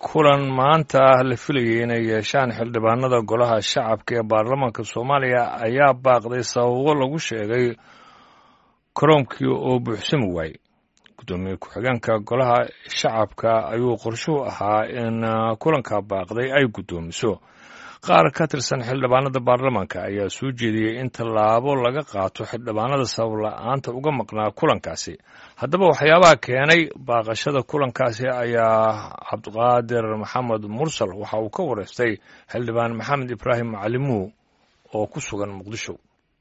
kulan maanta la filayay inay yeeshaan xildhibaanada golaha shacabka ee baarlamaanka soomaaliya ayaa baaqday sababo lagu sheegay koroomkii oo buuxsami waayey guddoomiye ku-xigeenka golaha shacabka ayuu qorshuhu ahaa in kulanka baaqday ay guddoomiso qaar ka tirsan xildhibaanada baarlamaanka ayaa soo jeediyey in tallaabo laga qaato xildhibaanada sabab la-aanta uga maqnaa kulankaasi haddaba waxyaabaha keenay baaqashada kulankaasi ayaa cabdiqaadir maxamed mursal waxa uu ka wareystay xildhibaan maxamed ibraahim macalimuw oo ku sugan muqdisho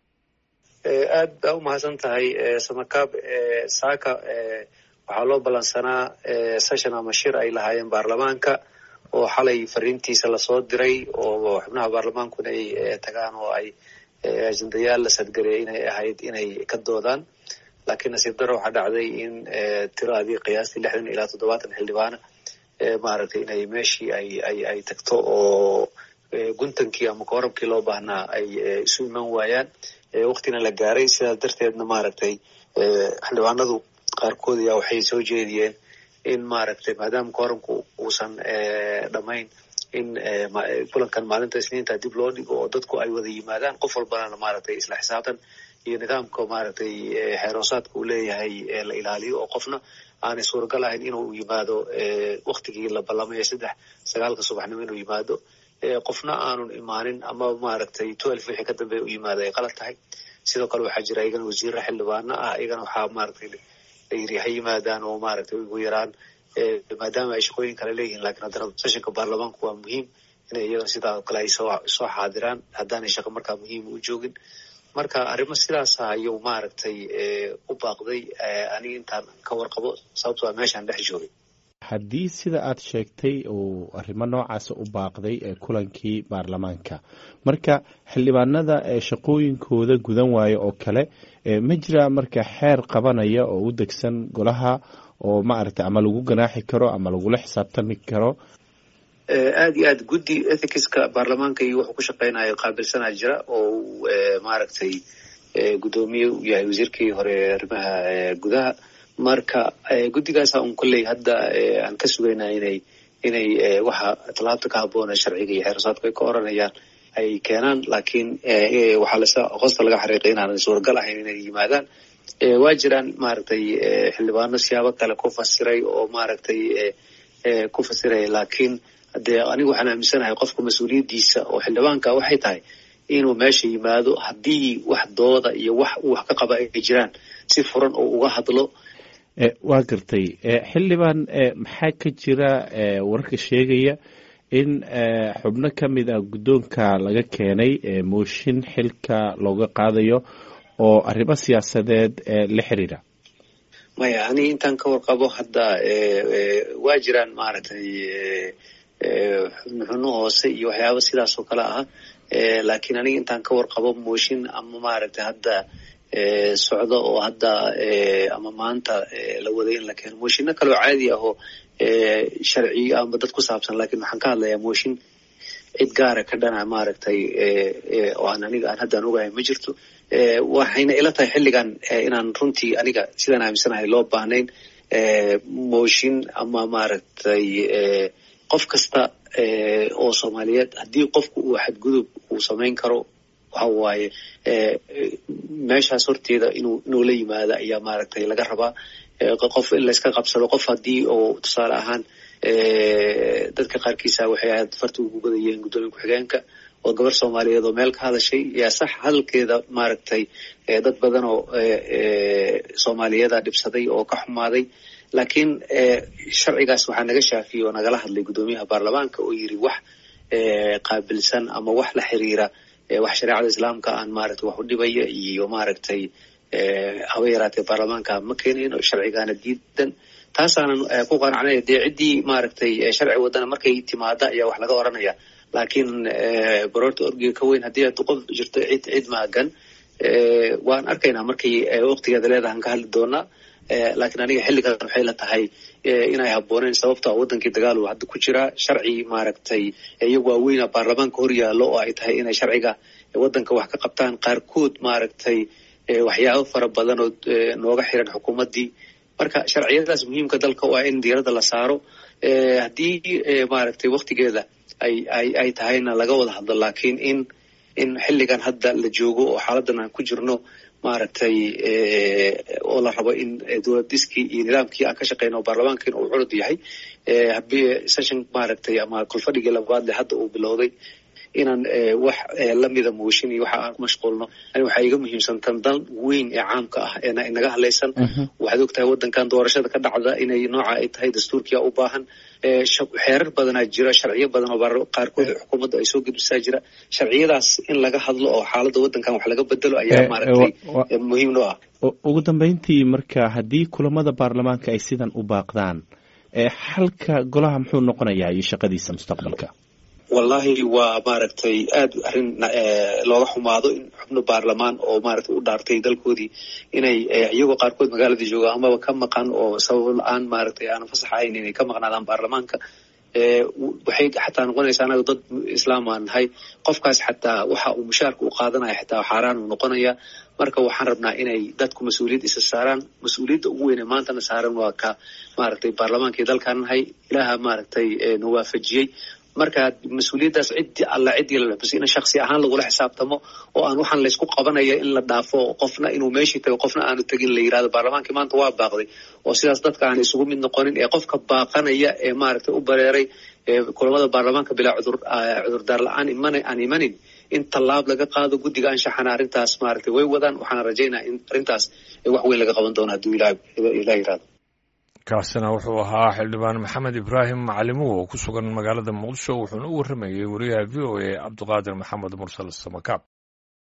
aad baa u mahadsan tahay samakaab saaka waxaa loo ballansanaa session ama shir ay lahaayeen baarlamaanka oo xalay fariintiisa lasoo diray oo xubnaha baarlamaankuna ay tagaan oo ay ajendayaal la sadgariyay inay ahayd inay ka doodaan laakiin nasiib daro waxaa dhacday in tiradii qiyaastii lixdan ilaa toddobaatan xildhibaana maaragtay inay meeshii ay ay ay tagto oo guntankii ama koorabkii loo baahnaa ay isu iman waayaan waktina la gaaray sidaas darteedna maaragtay xildhibaanadu qaarkood ayaa waxay soo jeediyeen in maaragtay maadaama kooramku uusan dhamayn in kulankan maalinta isniinta dib loo dhigo oo dadku ay wada yimaadaan qof walbana maaragtay isla xisaabtan iyo nidaamka maaragtay xeeroosaadka uu leeyahay la ilaaliyo oo qofna aanay suuragal ahayn inuu yimaado waktigii la ballamaya saddex sagaalka subaxnimo inuu yimaado qofna aanun imaanin ama maaragtay twelve wixii ka dambeeya u yimaado ay qalad tahay sidoo kale waxaa jira iyagana wasiirra xildhibaana ah iyagana waxaa maaragtay la yiri ha yimaadaan oo maaragtay ugu yaraan maadaama ay shaqooyin kale leeyihiin lakiin haddana sessionka baarlamaanku waa muhiim inay iyagana sidaa kale ay soo soo xaadiraan haddaanay shaqo markaa muhiim u joogin marka arrimo sidaasa ayuu maaragtay u baaqday aniga intaan ka warqabo sababto waa meeshaan dhex joogay haddii sida aad sheegtay uu arrimo noocaasa u baaqday ee kulankii baarlamaanka marka xildhibaanada shaqooyinkooda gudan waayo oo kale ma jira marka xeer qabanaya oo u degsan golaha oo maaragtay ama lagu ganaaxi karo ama lagula xisaabtami karo aad iyo aad guddi ethicska baarlamaanka iyo wuxuu ku shaqeynayo qaabilsanaa jira oo uu maaragtay guddoomiye u yahay wasiirkii hore arrimaha gudaha marka guddigaasa un kolley hadda aan ka sugaynaa inay inay waxa tallaabta ka habboona sharciga iyo xeerasaadku ay ka oranayaan ay keenaan laakiin waxaa lase qosta laga xariiqay inaanan suuragal ahayn inay yimaadaan waa jiraan maaragtay xildhibaano siyaabo kale ku fasiray oo maaragtay ku fasiraya laakiin dee anigu waxaan aaminsanahay qofka mas-uuliyaddiisa oo xildhibaanka waxay tahay inuu meesha yimaado haddii wax dooda iyo wax uu wax ka qaba ay jiraan si furan oo uga hadlo waa gartay xildhibaan maxaa ka jira wararka sheegaya in xubno ka mid ah guddoonka laga keenay mooshin xilka looga qaadayo oo arrimo siyaasadeed la xiriira maya ani intaan ka warqabo hadda waa jiraan maaragtay xubno hoose iyo waxyaaba sidaas oo kale ah laakiin aniga intaan ka warqabo mooshin ama maaragtay hadda socdo oo hadda ama maanta la waday in la keeno mooshinno kaleoo caadi ah oo sharci ama dad ku saabsan lakiin waxaan ka hadlayaa mooshin cid gaara ka dhana maaragtay oo aan aniga aan haddaan ogahay ma jirto waxayna ila tahay xilligan inaan runtii aniga sidaan aaminsanahay loo baahnayn mooshin ama maaragtay qof kasta oo soomaaliyeed haddii qofku uu xadgudub uu samayn karo waxa waaye meeshaas horteeda inuu inuu la yimaado ayaa maaragtay laga rabaa qof in layska qabsado qof haddii oo tusaale ahaan dadka qaarkiisa waxay ahayd farta ugu godayeen guddoomiye ku-xigeenka oo gabar soomaaliyeed oo meel ka hadashay yaa sax hadalkeeda maaragtay dad badan oo soomaaliyeeda dhibsaday oo ka xumaaday laakiin sharcigaas waxaa naga shaafiyey oo nagala hadlay guddoomiyaha baarlamaanka oo yiri wax qaabilsan ama wax la xiriira wax shareecada islaamka aan maaragtay wax u dhibaya iyo maaragtay haba yaraatee baarlamaanka ma keenayn oo sharcigaana diidan taasaanan ku qanacnay dee ciddii maaragtay sharci wadana markay timaada ayaa wax laga oranaya laakiin baroorta orgiga ka weyn haddii qof jirto cid cid maagan waan arkaynaa markay waqtigeeda leedahan ka hadli doonaa laakiin aniga xilligan waxay la tahay inay habbooneen sababta wadankii dagaal uu hadda ku jiraa sharci maaragtay iyagu waaweyna baarlamaanka hor yaallo oo ay tahay inay sharciga wadanka wax ka qabtaan qaarkood maaragtay waxyaabo fara badan oo nooga xiran xukuumaddii marka sharciyadaas muhiimka dalka waa in diiradda la saaro haddii maaragtay waktigeeda ay ay ay tahayna laga wada hadlo laakiin in in xilligan hadda la joogo oo xaaladan aan ku jirno maaragtay oo la rabo in dowladiskii iyo nidaamkii aan ka shaqeyno o baarlamaankiina uu curud yahay session maaragtay ama kolfadhigii labaadle hadda uu bilowday inaan wax lamida mooshin iyo waxa aan ku mashquulno ani waxaa iga muhiimsantan dan weyn ee caamka ah eena inaga hadlaysan waxaad og tahay waddankan doorashada ka dhacda inay nooca ay tahay dastuurkia u baahan xeerar badanaa jira sharciyo badan oo qaarkood xukuumadda ay soo gudbisaa jira sharciyadaas in laga hadlo oo xaaladda waddankan wax laga bedelo ayaa maaragtay muhiim noo ah ugu dambeyntii marka haddii kulamada baarlamaanka ay sidan u baaqdaan xalka golaha muxuu noqonayaa iyo shaqadiisa mustaqbalka wallahi waa maaragtay aad arrin looga xumaado in xubno baarlamaan oo maaragtay u dhaartay dalkoodii inay iyagoo qaarkood magaalada jooga amaba ka maqan oo sabab la-aan maaragtay aanan fasax ahayn inay ka maqnaadaan baarlamaanka waxay xataa noqonaysaa anaga dad islaam aan nahay qofkaas xataa waxa uu mushaarka u qaadanaya xataa xaaraan uu noqonaya marka waxaan rabnaa inay dadku mas-uuliyad isa saaraan mas-uuliyadda ugu weyne maantana saaran waa ka maaragtay baarlamaankii dalkaan nahay ilaaha maaragtay na waafajiyey marka mas-uuliyaddaas ciddi alla ciddii la bas in shaksi ahaan lagula xisaabtamo oo aan waxaan laysku qabanaya in la dhaafo qofna inuu meeshii tago qofna aanu tegin la yirahdo baarlamaankii maanta waa baaqday oo sidaas dadka aan isugu mid noqonin ee qofka baaqanaya ee maaragtay u bareeray kulamada baarlamaanka bilaa cudur cudurdaar la-aan iman aan imanin in tallaab laga qaado guddiga anshaxana arrintaas maaragtay way wadaan waxaana rajaynaa in arrintaas wax weyn laga qaban doono hadduu ilah ilah yirahdo kaasina wuxuu ahaa xildhibaan maxamed ibraahim macalimuhu oo ku sugan magaalada muqdisho wuxuuna u warramayey wariyaha v o a cabdiqaadir maxamed mursal samakaab